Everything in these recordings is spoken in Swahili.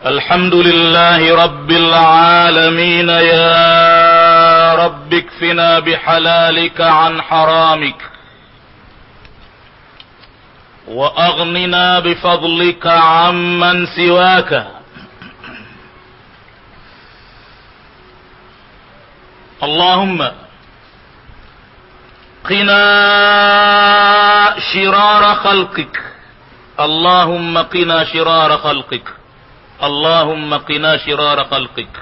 الحمد لله رب العالمين يا رب اكفنا بحلالك عن حرامك واغننا بفضلك عمن سواك اللهم قنا شرار خلقك اللهم قنا شرار خلقك اللهم قنا شرار خلقك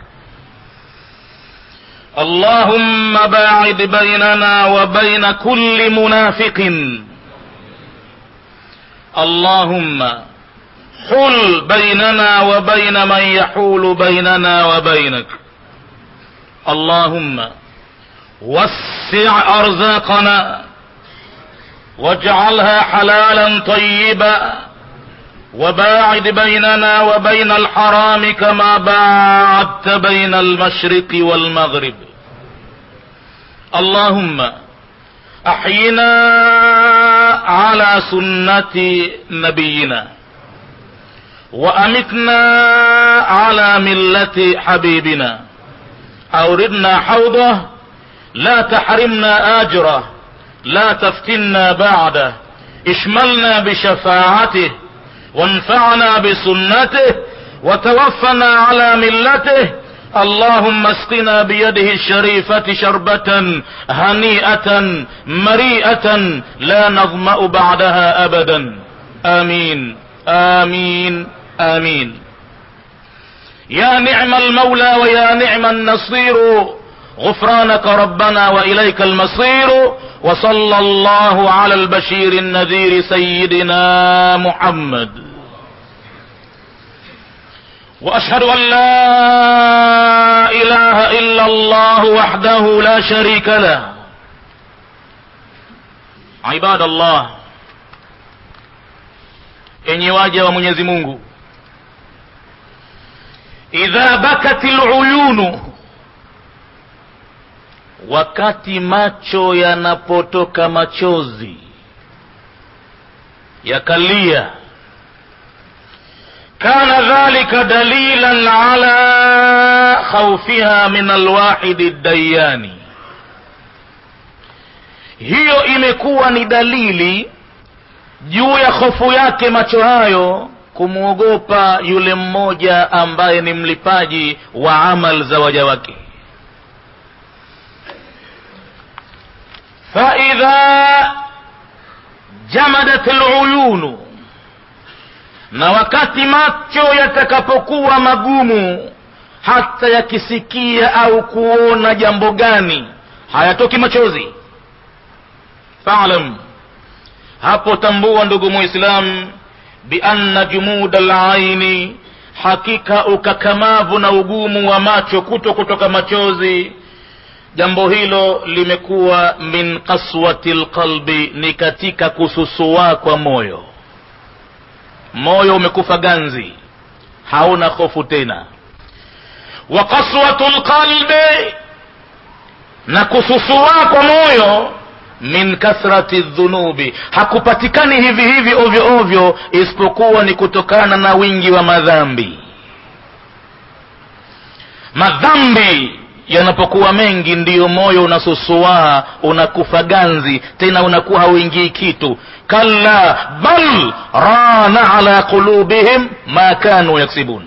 اللهم باعد بيننا وبين كل منافق اللهم حل بيننا وبين من يحول بيننا وبينك اللهم وسع ارزاقنا واجعلها حلالا طيبا وباعد بيننا وبين الحرام كما باعدت بين المشرق والمغرب اللهم احينا على سنة نبينا وامتنا على ملة حبيبنا اوردنا حوضه لا تحرمنا اجره لا تفتنا بعده اشملنا بشفاعته وانفعنا بسنته وتوفنا على ملته اللهم اسقنا بيده الشريفة شربة هنيئة مريئة لا نظمأ بعدها أبدا آمين آمين آمين يا نعم المولى ويا نعم النصير غفرانك ربنا وإليك المصير وصلى الله على البشير النذير سيدنا محمد واشهد ان لا اله الا الله وحده لا شريك له عباد الله enyi waja wa mwenyezi mungu idha bakat luyunu wakati macho yanapotoka machozi yakalia kana dhalika dalilan ala khaufiha min alwahidi dayani hiyo imekuwa ni dalili juu ya hofu yake macho hayo kumwogopa yule mmoja ambaye ni mlipaji wa amal za waja wake faidha jamadat luyunu na wakati macho yatakapokuwa magumu hata yakisikia au kuona jambo gani hayatoki machozi falam hapo tambua ndugu muislam bianna jumuda laini hakika ukakamavu na ugumu wa macho kuto kutoka machozi jambo hilo limekuwa min qaswati lqalbi ni katika kususua kwa moyo moyo umekufa ganzi hauna hofu tena wa qaswatu lqalbi na kususua kwa moyo min kathrati dhunubi hakupatikani hivi hivi ovyo ovyo isipokuwa ni kutokana na wingi wa madhambi madhambi yanapokuwa mengi ndiyo moyo unasusuaa unakufa ganzi tena unakuwa hauingii kitu kalla bal rana ala qulubihim ma kanu yaksibun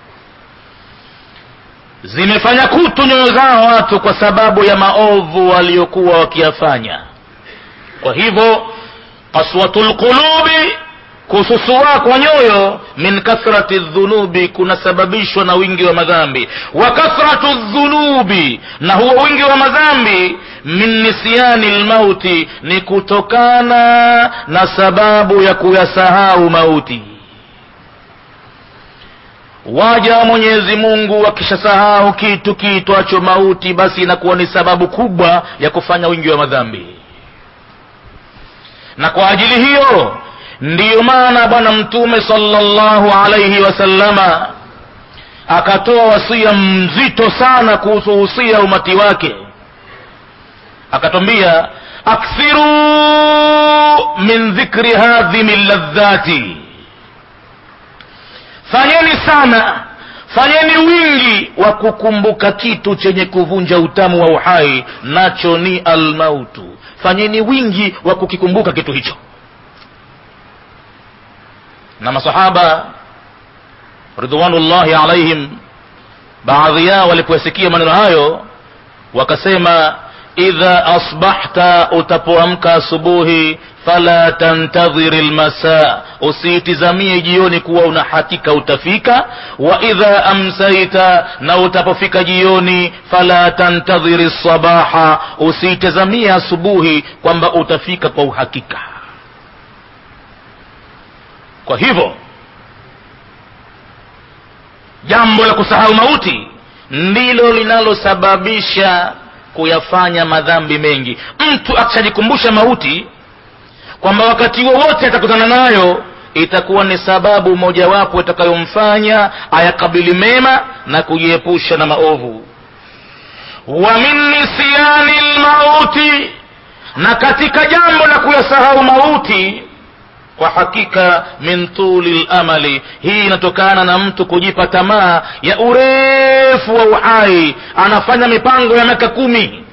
zimefanya kutu nyoyo zao watu kwa sababu ya maovu waliokuwa wakiyafanya kwa hivyo kaswatu lqulubi kususua kwa nyoyo min kathrati dhunubi kunasababishwa na wingi wa madhambi wa kathratu dhunubi na huo wingi wa madhambi min nisyani lmauti ni kutokana na sababu ya kuyasahau mauti waja wa mwenyezi mungu wakishasahau kitu kiitwacho mauti basi inakuwa ni sababu kubwa ya kufanya wingi wa madhambi na kwa ajili hiyo ndiyo maana bwana mtume sallallahu alaihi wasallama akatoa wasia mzito sana kuhusu husia umati wake akatwambia akthiru min dhikri hadhimi ladhati fanyeni sana fanyeni wingi wa kukumbuka kitu chenye kuvunja utamu wa uhai nacho ni almautu fanyeni wingi wa kukikumbuka kitu hicho na masahaba ridwanullahi alaihim baadhi yao walipoyasikia maneno hayo wakasema idha asbahta utapoamka asubuhi fala tantadhiri lmasa usiitizamie jioni kuwa una hakika utafika wa idha amsaita na utapofika jioni fala tantadhiri sabaha usiitazamie asubuhi kwamba utafika kwa uhakika kwa hivyo jambo la kusahau mauti ndilo linalosababisha kuyafanya madhambi mengi mtu akishajikumbusha mauti kwamba wakati wowote atakutana nayo itakuwa ni sababu mojawapo itakayomfanya ayakabili mema na kujiepusha na maovu wa min nisyani lmauti na katika jambo la kuyasahau mauti kwa hakika min tuli lamali hii inatokana na mtu kujipa tamaa ya urefu wa uhai anafanya mipango ya miaka kumi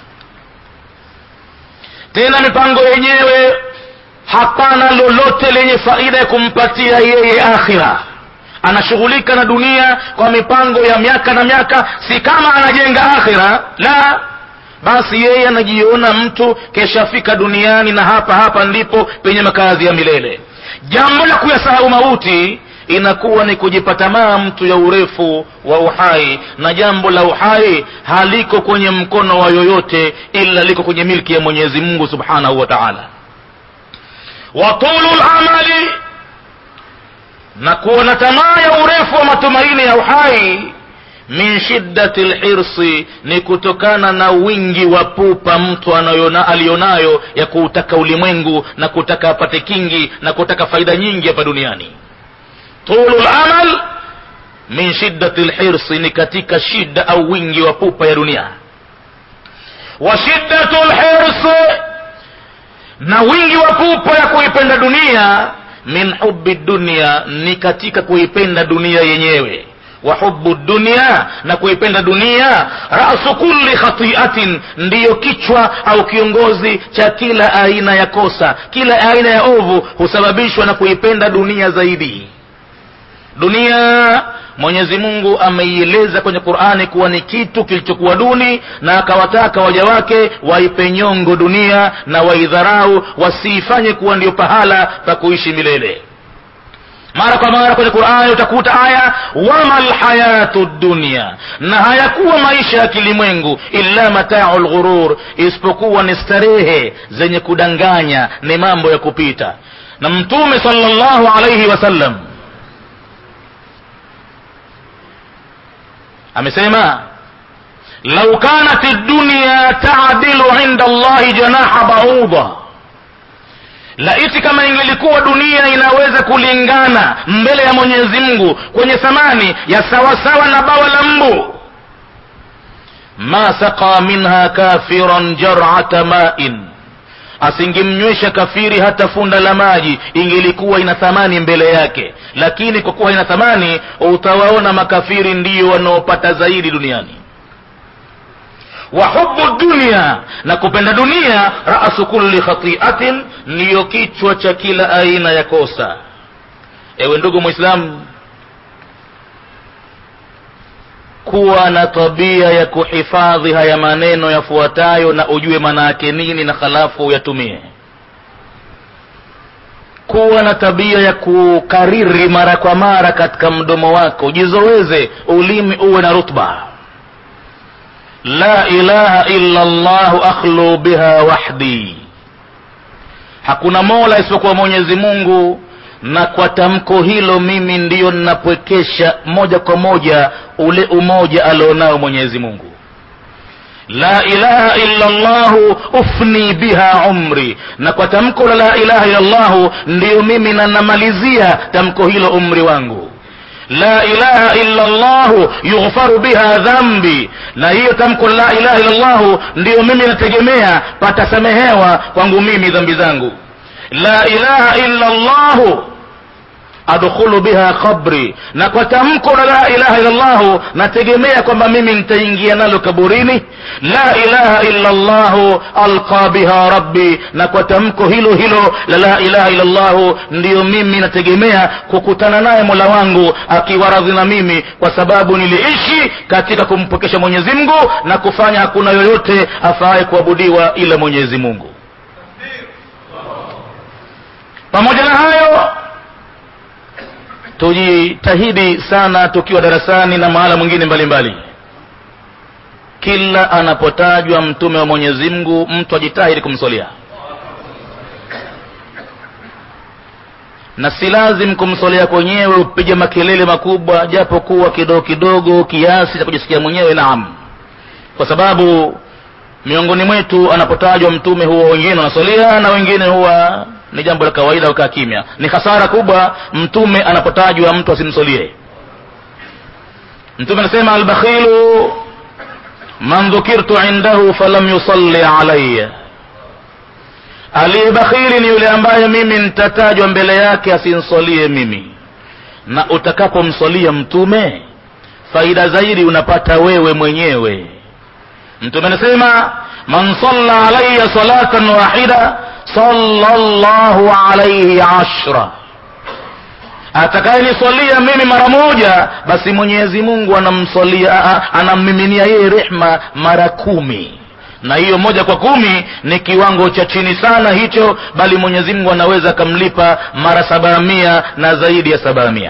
tena mipango yenyewe hapana lolote lenye faida ya kumpatia yeye akhira anashughulika na dunia kwa mipango ya miaka na miaka si kama anajenga akhira la basi yeye anajiona mtu keshafika duniani na hapa hapa ndipo penye makazi ya milele jambo la kuyasahau mauti inakuwa ni kujipa tamaa mtu ya urefu wa uhai na jambo la uhai haliko kwenye mkono wa yoyote ila liko kwenye milki ya mwenyezi mungu subhanahu wa taala wa tulu lamali na kuwa na tamaa ya urefu wa matumaini ya uhai min shiddati lhirsi ni kutokana na wingi wa pupa mtu anayona aliyonayo ya kuutaka ulimwengu na kutaka apate kingi na kutaka faida nyingi hapa duniani tulu lamal min shiddati lhirsi ni katika shida au wingi wa pupa ya dunia wa shiddatu lhirsi na wingi wa pupa ya kuipenda dunia min hubi dunia ni katika kuipenda dunia yenyewe wa hubu dunia na kuipenda dunia rasu kulli khatiatin ndiyo kichwa au kiongozi cha kila aina ya kosa kila aina ya ovu husababishwa na kuipenda dunia zaidi dunia mwenyezi mungu ameieleza kwenye qurani kuwa ni kitu kilichokuwa duni na akawataka waja wake waipe nyongo dunia na waidharau wasiifanye kuwa ndio pahala pa kuishi milele mara kwa mara kwenye qurani utakuta aya wama lhayatu dunia na hayakuwa maisha ya kilimwengu illa matau lghurur isipokuwa ni starehe zenye kudanganya ni mambo ya kupita na mtume salllahu alaihi wasallam amesema lau kanat dunya taadilu inda allahi janaha bauda laiti kama ingelikuwa dunia inaweza kulingana mbele ya mwenyezi mungu kwenye thamani ya sawasawa na bawa la mbu ma saqa minha kafiran jarata main asingemnywesha kafiri hata funda la maji ingelikuwa ina thamani mbele yake lakini kwa kuwa ina thamani utawaona makafiri ndiyo wanaopata zaidi duniani wa hubu dunia na kupenda dunia rasu kulli khatiatin ndiyo kichwa cha kila aina ya kosa ewe ndugu mwislamu kuwa na tabia ya kuhifadhi haya maneno yafuatayo na ujue maana yake nini na halafu uyatumie kuwa na tabia ya kukariri mara kwa mara katika mdomo wako jizoweze ulimi uwe na rutba la ilaha illa llahu akhlu biha wahdi hakuna mola isipokuwa mwenyezi mungu na kwa tamko hilo mimi ndiyo ninapwekesha moja kwa moja ule umoja alionao mwenyezi mungu la ilaha illa llahu ufni biha umri na kwa tamko la la ilaha illa llahu ndiyo mimi nanamalizia tamko hilo umri wangu la ilaha illa llahu yughfaru biha dhambi na hiyo tamko la ilaha illa llahu ndiyo mimi nategemea patasamehewa kwangu mimi dhambi zangu la ilaha illa llahu adkhulu biha qabri na kwa tamko la la ilaha illallahu nategemea kwamba mimi nitaingia nalo kaburini la ilaha illa llahu alqa biha rabbi na kwa tamko hilo hilo la la ilaha illa llahu ndiyo mimi nategemea kukutana naye mola wangu akiwa radhi na mimi kwa sababu niliishi katika kumpokesha mwenyezi mungu na kufanya hakuna yoyote afaaye kuabudiwa ila mwenyezi mungu pamoja na hayo tujitahidi sana tukiwa darasani na mahala mwingine mbalimbali kila anapotajwa mtume wa mwenyezi mungu mtu ajitahidi kumswalia na si lazim kumswalia kwenyewe upige makelele makubwa japo kuwa kidogo kidogo kiasi cha kujisikia mwenyewe naam kwa sababu miongoni mwetu anapotajwa mtume huwa wengine wanaswalia na wengine huwa ni jambo la kawaida ukaa kimya ni hasara kubwa mtume anapotajwa mtu asimsolie mtume anasema albakhilu man dhukirtu indahu falam yusalli alaya aliyebakhili ni yule ambaye mimi nitatajwa mbele yake asinsolie mimi na utakapomsolia mtume faida zaidi unapata wewe mwenyewe mtume anasema man salla alaya salatan wahida sallallahu alaihi ashra atakayeniswalia mimi mara moja basi mwenyezi mungu anamswalia anammiminia yeye rehma mara kumi na hiyo moja kwa kumi ni kiwango cha chini sana hicho bali mwenyezi mungu anaweza akamlipa mara saba mia na zaidi ya saba mia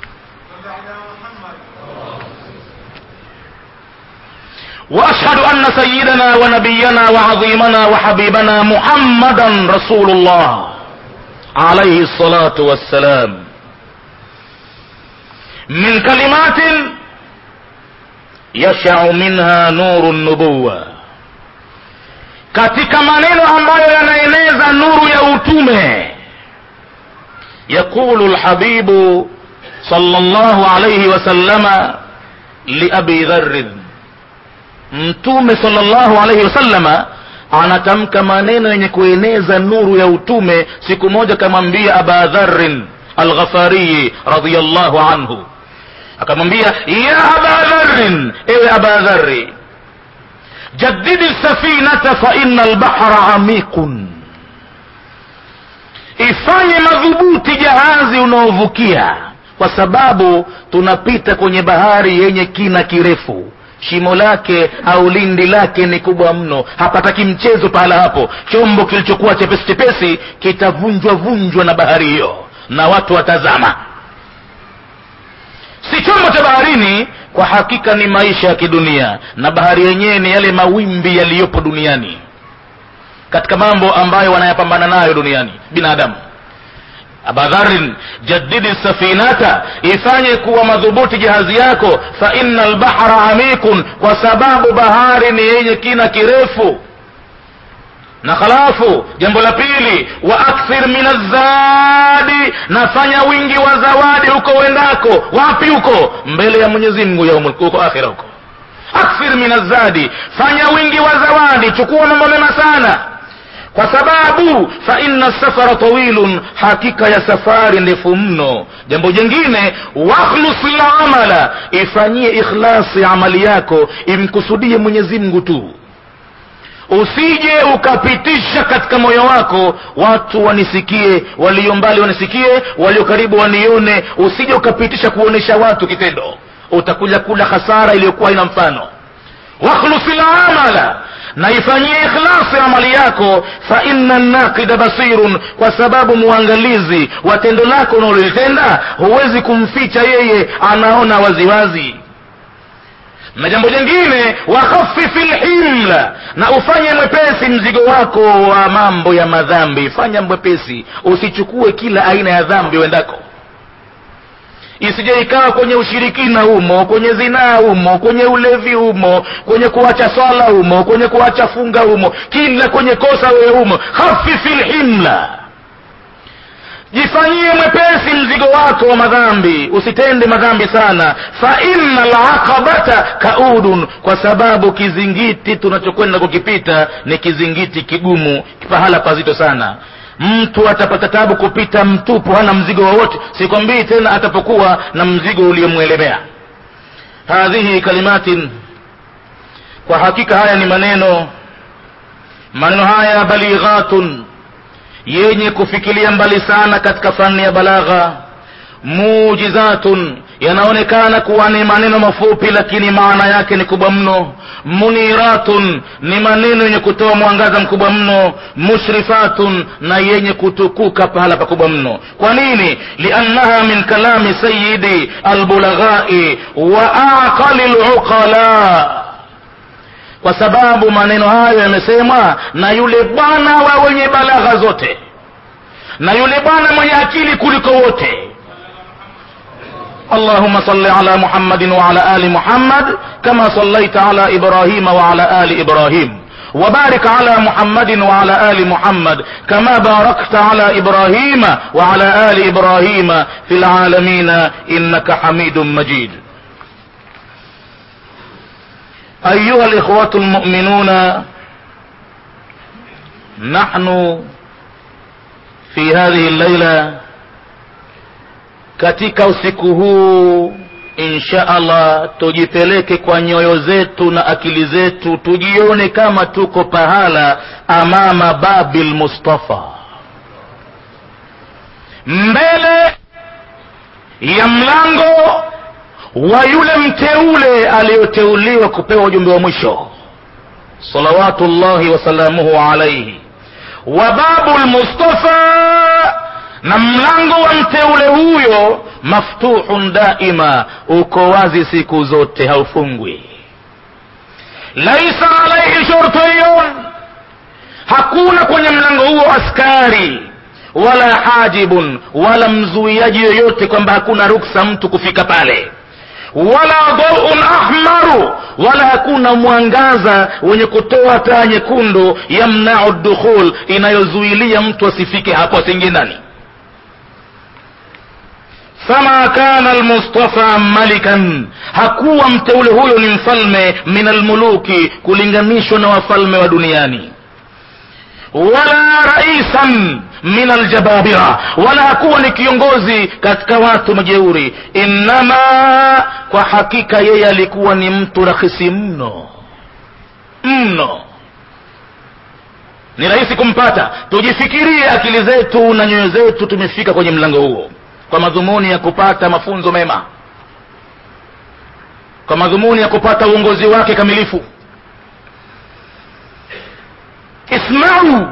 واشهد ان سيدنا ونبينا وعظيمنا وحبيبنا محمدا رسول الله عليه الصلاه والسلام من كلمات يشع منها نور النبوه katika maneno ambayo yanaeneza nuru ya utume yaqulu lhabibu صلى الله عليه وسلم لأبي ذر mtume sallallahu alaihi wasallama anatamka maneno yenye kueneza nuru ya utume siku moja kamwambia aba dharin alghafariyi radiallahu anhu akamwambia ya aba dharin ewe aba dhari jadidi safinata fa ina albahra amikun ifanye madhubuti jahazi unaovukia kwa sababu tunapita kwenye bahari yenye kina kirefu shimo lake au lindi lake ni kubwa mno hapataki mchezo pahala hapo chombo kilichokuwa chepesi chepesi kitavunjwa vunjwa na bahari hiyo na watu watazama si chombo cha baharini kwa hakika ni maisha ya kidunia na bahari yenyewe ni yale mawimbi yaliyopo duniani katika mambo ambayo wanayapambana nayo duniani binadamu abadharin jadidi safinata ifanye kuwa madhubuti jahazi yako fa ina albahra amikun kwa sababu bahari ni yenye kina kirefu na halafu jambo la pili wa akthir min azadi nafanya wingi wa zawadi huko uendako wapi huko mbele ya mwenyezi mungu yaumul huko akhira huko akthir min azadi fanya wingi wa zawadi chukua mambo mema sana kwa sababu fa inna safara tawilun hakika ya safari ndefu mno jambo jingine wakhlus lamala ifanyie ikhlasi amali yako imkusudie mwenyezi mungu tu usije ukapitisha katika moyo wako watu wanisikie walio mbali wanisikie walio karibu wanione usije ukapitisha kuonesha watu kitendo utakuja kula hasara iliyokuwa ina mfano wakhlusi lamala na ifanyie ikhlasi amali yako fa inna naqida basirun kwa sababu muangalizi wa tendo lako unalolitenda huwezi kumficha yeye anaona waziwazi na jambo jingine wakhafifi lhimla na ufanye mwepesi mzigo wako wa mambo ya madhambi fanya mwepesi usichukue kila aina ya dhambi uendako isije ikawa kwenye ushirikina humo kwenye zinaa humo kwenye ulevi humo kwenye kuacha swala humo kwenye kuacha funga humo kila kwenye kosa wewe humo hafifi lhimla jifanyie mwepesi mzigo wako wa madhambi usitende madhambi sana fa inna laqabata kaudun kwa sababu kizingiti tunachokwenda kukipita ni kizingiti kigumu pahala pazito sana mtu atapata tabu kupita mtupu hana mzigo wowote sikwambii tena atapokuwa na mzigo uliomwelemea hadhihi kalimatin kwa hakika haya ni maneno maneno haya balighatun yenye kufikilia mbali sana katika fani ya balagha mujizatun yanaonekana kuwa ni maneno mafupi lakini maana yake ni kubwa mno muniratun ni maneno yenye kutoa mwangaza mkubwa mno mushrifatun na yenye kutukuka pahala pakubwa mno kwa nini liannaha min kalami sayidi albulaghai wa aqali luqala kwa sababu maneno hayo yamesemwa na yule bwana wa wenye balagha zote na yule bwana mwenye akili kuliko wote اللهم صل على محمد وعلى آل محمد كما صليت على إبراهيم وعلى آل إبراهيم وبارك على محمد وعلى آل محمد كما باركت على إبراهيم وعلى آل إبراهيم في العالمين إنك حميد مجيد أيها الإخوة المؤمنون نحن في هذه الليلة katika usiku huu insha allah tujipeleke kwa nyoyo zetu na akili zetu tujione kama tuko pahala amama babil mustafa mbele ya mlango wa yule mteule aliyoteuliwa kupewa ujumbe wa mwisho salawatullahi wasalamuhu alaihi wa babu lmustafa na mlango wa mteule huyo maftuhun daima uko wazi siku zote haufungwi laisa alaihi shurtiyun hakuna kwenye mlango huo askari wala hajibun wala mzuiaji yoyote kwamba hakuna ruksa mtu kufika pale wala dhaun ahmaru wala hakuna mwangaza wenye kutoa taa nyekundu yamnau dukhul inayozuilia mtu asifike hapo asiingie ndani fama kana almustafa malikan hakuwa mteule huyo ni mfalme min almuluki kulinganishwa na wafalme wa duniani wala raisan min aljababira wala hakuwa ni kiongozi katika watu majeuri innama kwa hakika yeye alikuwa ni mtu rahisi mno mno ni rahisi kumpata tujifikirie akili zetu na nyoyo zetu tumefika kwenye mlango huo kwa madhumuni ya kupata mafunzo mema kwa madhumuni ya kupata uongozi wake kamilifu ismau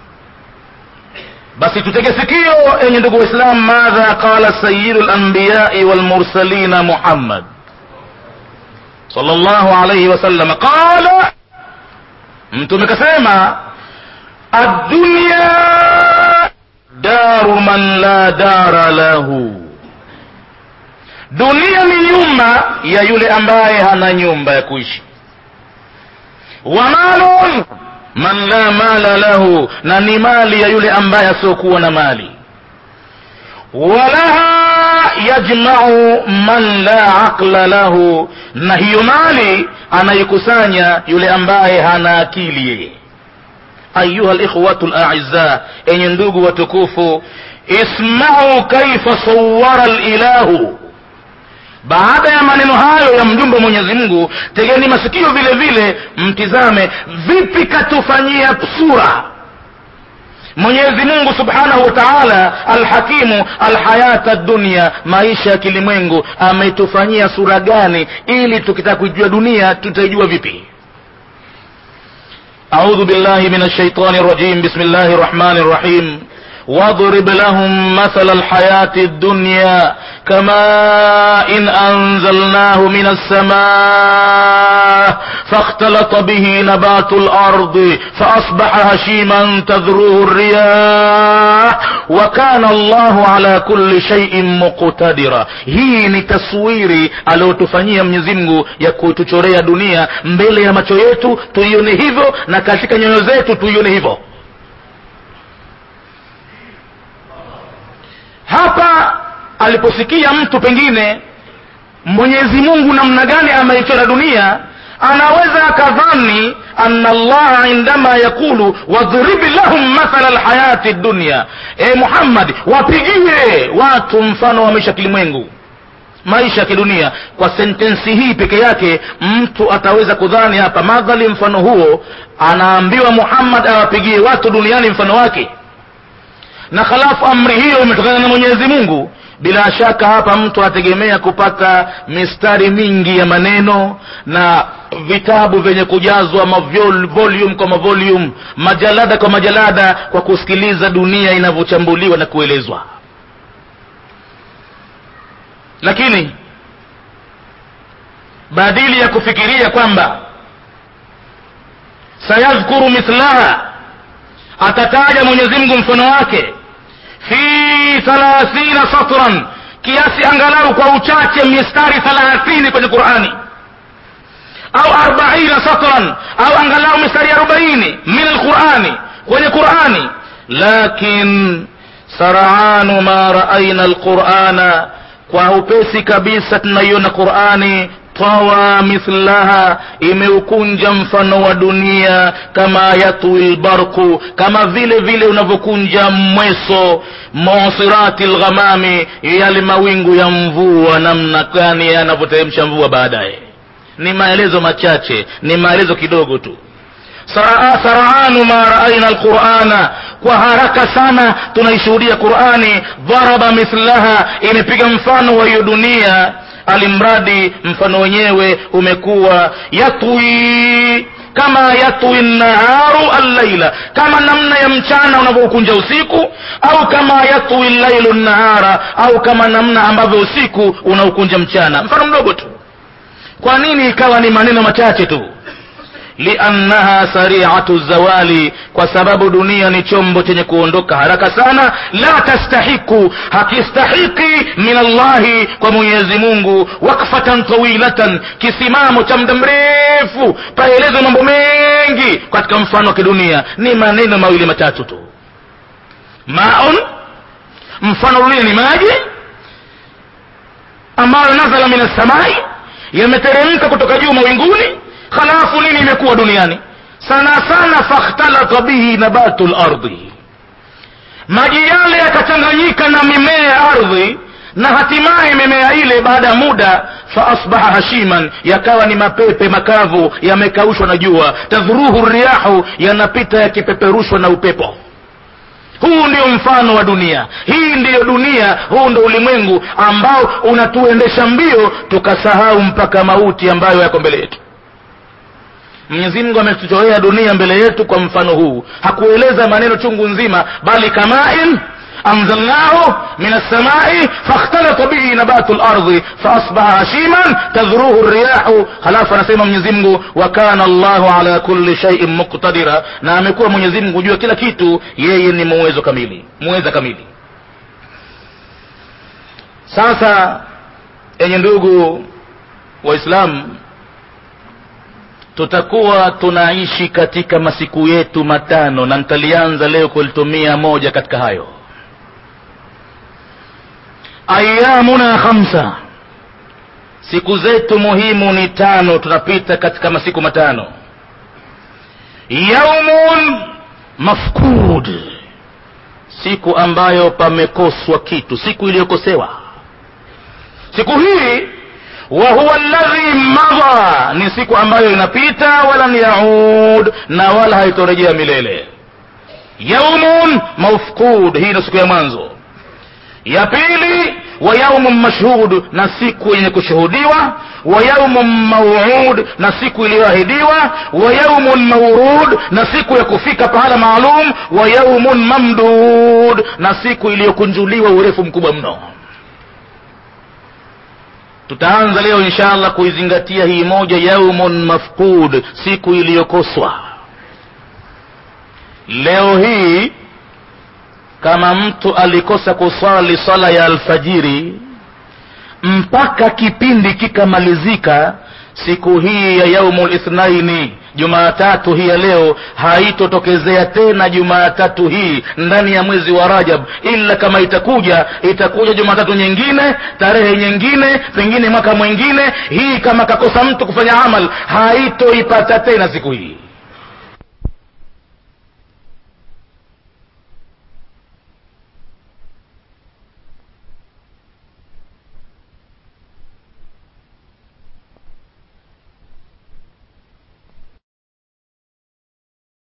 basi tutege sikio enye ndugu waislam madha qala sayidu lambiyai walmursalina muhammad sallallahu alayhi wasallam qala mtume kasema addunya daru man la dara lahu dunia ni nyumba ya yule ambaye hana nyumba ya kuishi wa malun man la mala lahu na ni mali ya yule ambaye asiokuwa na mali walaha yajmau man la aqla lahu na hiyo mali anaikusanya yule ambaye hana akili yeye ayuha likhwatu laiza enye ndugu watukufu ismau kaifa sawara lilahu baada ya maneno hayo ya mjumbe mwenyezi mungu tegeni masikio vile vile mtizame vipi katufanyia sura mwenyezi mungu subhanahu wa taala alhakimu alhayata dunia maisha ya kilimwengu ametufanyia sura gani ili tukitaka kuijua dunia tutaijua vipi أعوذ بالله من الشيطان الرجيم بسم الله الرحمن الرحيم واضرب لهم مثل الحياة الدنيا كماء إن أنزلناه من السماء فاختلط به نبات الأرض فأصبح هشيما تذروه الرياح وكان الله على كل شيء مقتدرا hii ni taswiri aliyotufanyia mwenyezi mungu ya kutuchorea dunia mbele ya macho yetu tuione hivyo na katika nyoyo zetu tuione hivyo hapa aliposikia mtu pengine mwenyezi mungu namna gani ameichora dunia anaweza akadhani anna allaha indama yaqulu wadhrib lahum mathala lhayati dunya e muhammadi wapigie watu mfano wa maisha kilimwengu maisha ya kidunia kwa sentensi hii peke yake mtu ataweza kudhani hapa madhali mfano huo anaambiwa muhammad awapigie watu duniani mfano wake na halafu amri hiyo imetokana na mwenyezi mungu bila shaka hapa mtu anategemea kupata mistari mingi ya maneno na vitabu vyenye kujazwa mavyol- volume kwa mavolume majalada kwa majalada kwa kusikiliza dunia inavyochambuliwa na kuelezwa lakini badili ya kufikiria kwamba sayadhkuru mithlaha atataja mwenyezi mungu mfano wake fi thalathina satran kiasi angalau kwa uchache mistari thalathini kwenye qurani au arbaina satran au angalau mistari arobaini min alqurani kwenye qurani lakin saranu ma raaina alqurana kwa upesi kabisa tunaiona qurani tawa mithlaha imeukunja mfano wa dunia kama yatwi lbarku kama vile vile unavyokunja mweso musirati lghamami yale mawingu ya mvua namna gani yanavyoteremsha mvua baadaye ni maelezo machache ni maelezo kidogo tu Sara- saranu ma raaina alqurana kwa haraka sana tunaishuhudia qurani dharaba mithlaha imepiga mfano wa hiyo dunia alimradi mfano wenyewe umekuwa yatwi kama yatwi naharu allaila kama namna ya mchana unavyoukunja usiku au kama yatwi llailu nahara au kama namna ambavyo usiku unaukunja mchana mfano mdogo tu kwa nini ikawa ni maneno machache tu liannaha sariatu zawali kwa sababu dunia ni chombo chenye kuondoka haraka sana la tastahiku hakistahiki min allahi kwa mwenyezi mungu wakfatan tawilatan kisimamo cha muda mrefu paelezwe mambo mengi katika mfano wa kidunia ni maneno mawili matatu tu maun mfano dunia ni maji ambayo nazala min assamai yameteremka kutoka juu mawinguni halafu nini imekuwa duniani sana sana fakhtalata bihi nabatu lardi maji yale yakachanganyika na mimea ya ardhi na hatimaye mimea ile baada ya muda faasbaha hashiman yakawa ni mapepe makavu yamekaushwa na jua tadhuruhu riyahu yanapita yakipeperushwa na upepo huu ndio mfano wa dunia hii ndiyo dunia huu ndo ulimwengu ambao unatuendesha mbio tukasahau mpaka mauti ambayo yako mbele yetu mwenyezi mungu ametuchorea dunia mbele yetu kwa mfano huu hakueleza maneno chungu nzima bali kamain anzalnahu min alsamai fakhtalata bihi nabatu lardhi faasbaha hashiman tadhruhu riyahu halafu anasema mwenyezi mungu wa kana llahu ala kulli shaiin muqtadira na amekuwa mwenyezi mungu jua kila kitu yeye ni muwezo kamili muweza kamili sasa enye ndugu waislamu tutakuwa tunaishi katika masiku yetu matano na nitalianza leo kulitumia moja katika hayo ayamuna khamsa siku zetu muhimu ni tano tunapita katika masiku matano yaumun mafkud siku ambayo pamekoswa kitu siku iliyokosewa siku hii wa huwa alladhi madha ni siku ambayo inapita walan yaud na wala haitorejea milele yaumun mafqud hii ni siku ya mwanzo ya pili wa yaumun mashhud na siku yenye kushuhudiwa wa yaumun mauud na siku iliyoahidiwa wa yaumun maurud na siku ya kufika pahala maalum wa yaumun mamdud na siku iliyokunjuliwa urefu mkubwa mno tutaanza leo insha allah kuizingatia hii moja yaumun mafqud siku iliyokoswa leo hii kama mtu alikosa kuswali swala ya alfajiri mpaka kipindi kikamalizika siku hii ya yaumu lithnaini jumaatatu hii ya leo haitotokezea tena jumaatatu hii ndani ya mwezi wa rajab ila kama itakuja itakuja jumatatu nyingine tarehe nyingine pengine mwaka mwingine hii kama kakosa mtu kufanya amal haitoipata tena siku hii